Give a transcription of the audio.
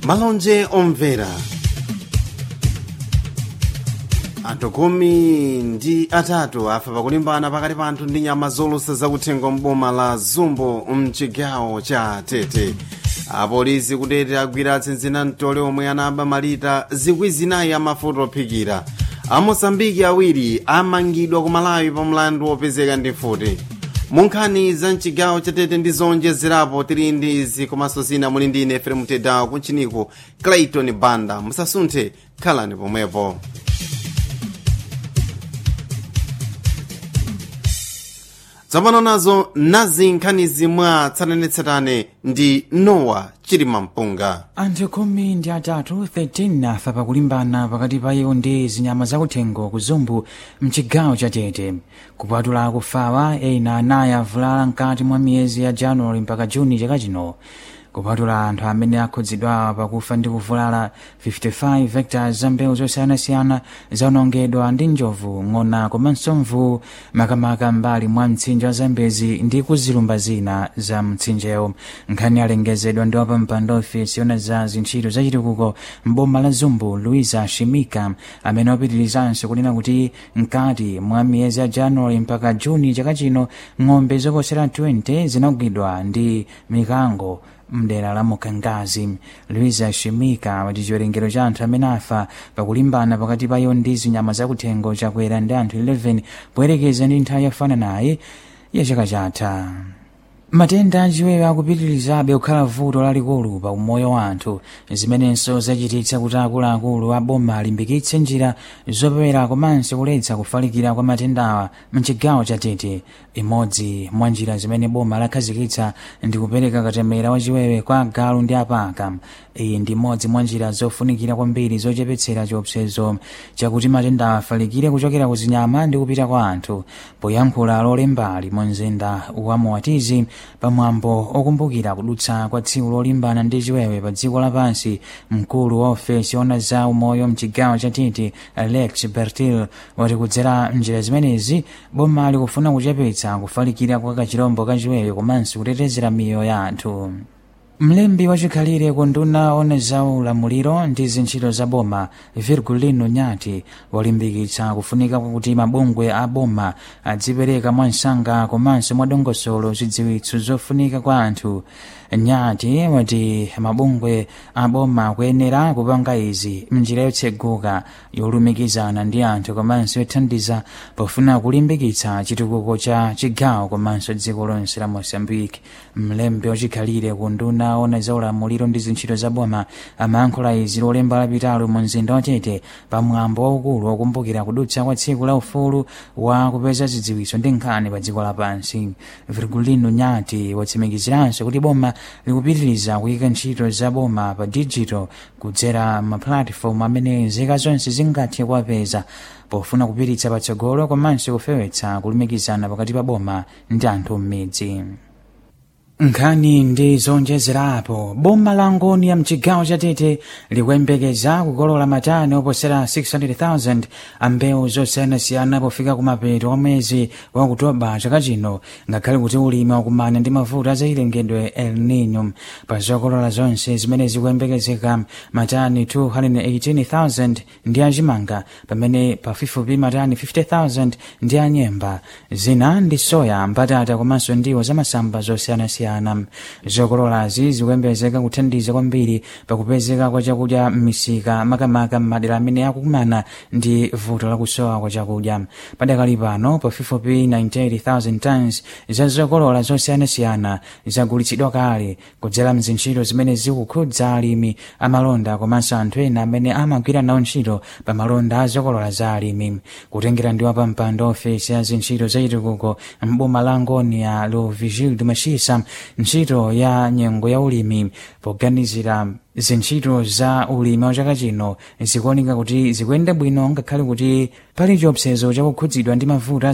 malonje omvera anthu khumi ndi atatu afa pakulimbana pakati pa anthu ndi nyama zolusa zakuthengo mboma la zumbo mchigawo cha tete apolisi kutete agwira atsinzina mtole omwe anaba malita zikwi zinayi amafuta ophikira amosambiki awiri amangidwa ku malawi pa mlandu wopezeka ndi mfuti munkhani za mchigawo chatete ndi zonjezerapo tili ndi izi komanso zina muli ndi ine efrem tedawo kuntchiniko clayton banda musasunthe khalani pomwepo tsopano nazo nazi nkhani zimwa tsatanetsatane ndi nowa chilima mpunga anthu khumi ndi atatu 13 afa pakulimbana pakati pa iwo ndi zinyama zakuthengo ku zumbu mchigawo cha tete kupatula akufawa ena anayi avulala mkati mwa miyezi ya januwali mpaka juni chaka chino kupatula anthu amene akhudzidwa pakufa ndi kuvulala 55 hectares za mbewu zosiyanasiyana zaonongedwa ndi njovu ng'ona komanso mvu makamaka mbali mwa mtsinje wa zambezi ndi kuzilumba zina za mtsinjewo nkhani alengezedwa ndi wapampando ofisi yona za zintchito zachitukuko mboma la zumbu luisa shimika amene wapitirizanso kunena kuti mkati mwa miyezi ya januwali mpaka juni chaka chino ng'ombe zoposera 20 zinagwidwa ndi mikango mdera la mukangazi luisa shimika wati chiwerengero cha anthu amene afa pakulimbana pakati pa iwo ndi zinyama zakuthengo chakwera ndi anthu 11 poyerekeza ndi nthawi yofananayi ya chaka chatha matenda achiwewe akupitirizabe kukhala vuto lalikulu pa umoyo wa anthu zimenenso zachititsa kuti akuluakulu a boma alimbikitse njira zopewera komanso kuletsa kufalikira kwa matendawa mchigawo cha tete imodzi mwa njira zimene boma lakhazikitsa ndi kupereka katemera wachiwewe kwa agalu ndi apaka iyi ndi imodzi mwa njira zofunikira kwambiri zochepetsera chiopsezo chakuti matendawa afalikire kuchokera ku zinyama ndi kupita kwa anthu poyankhula lolembali mu mzinda wa moatizi pamwambo okumbukira kudutsa kwa tsiku lolimbana ndi chiwewe pa dziko lapansi mkulu wa ofesi ona za umoyo mchigawo cha tete alex bertil wati kudzera njira zimenezi boma likufuna kuchepetsa kufalikira kwa kachirombo kachiwewe komanso kutetezera miyoyo ya anthu mlembi wachikhalire ku nduna ona za ulamuliro ndi zintchito za boma virgulino nyati walimbikitsa kufunika kwakuti mabungwe a boma adzipereka mwansanga komanso mwadongosolo zidziwitso zofunika kwa anthu nyati wati mabungwe a boma akuyenera kupanga izi mnjira yotseguka yolumikizana ndi anthu komanso yothandiza pofuna kulimbikitsa chitukuko cha chigawo komanso dziko lonse la mosambiki mlembi wachikhalire ku nduna ona za ulamuliro ndi zintchito za boma amayankhula izi lolemba lapitalo mu mzinda wa tete pamwambo waukulu wokumbukira kudutsa kwa tsiku la ufulu wa kupeza zidziwitso ndi nkhani pa dziko lapansi virgulino nyati watsimikiziranso kuti boma likupitiriza kuyika ntchito za boma pa digital kudzera mapulatifomu amene nzika zonse zingathe kuwapeza pofuna kupititsa patsogolo komanso kufewetsa kulumikizana pakati pa boma ndi anthu m'midzi nkhani ndi zonjezerapo boma la ngoni ya mchigawo cha tete likuyembekeza kukolola matani oposera 600,000 ambewu zosiyanasiyana pofika kumapeto kwa mwezi wa okutoba chaka chino ngakhale kuti ulimi wakumana ndi mavuto azachilengedwe el nino pa zokolola zonse zimene zikuyembekezeka matani 218,000 ndi achimanga pamene pafupifupi matani 50,000 ndi anyemba zina ndi soya mbatata komanso ndiwo zamasamba zosiyanasiyana kusiyana zokololazi zikuyembezeka kuthandiza kwambiri pakupezeka kwa chakudya m'misika makamaka m'madera amene akukumana ndi vuto lakusowa kwa chakudya padakali pano pafupifupi 98,000 tons za zokolola zosiyanasiyana zagulitsidwa kale kudzera mzintchito zimene zikukhudza alimi amalonda komanso anthu ena amene amagwira nawo ntchito pa malonda a zokolola za alimi kutengera ndi wapampando ofesi ya zintchito zachitukuko mboma la ngoni ya lovigil dumachisa ntchito ya nyengo ya ulimi poganizira zintchito za ulimi wa chaka chino zikuoneka kuti zikuyenda bwino ngakhale kuti pali chiopsezo chakukhudzidwa ndi mavuto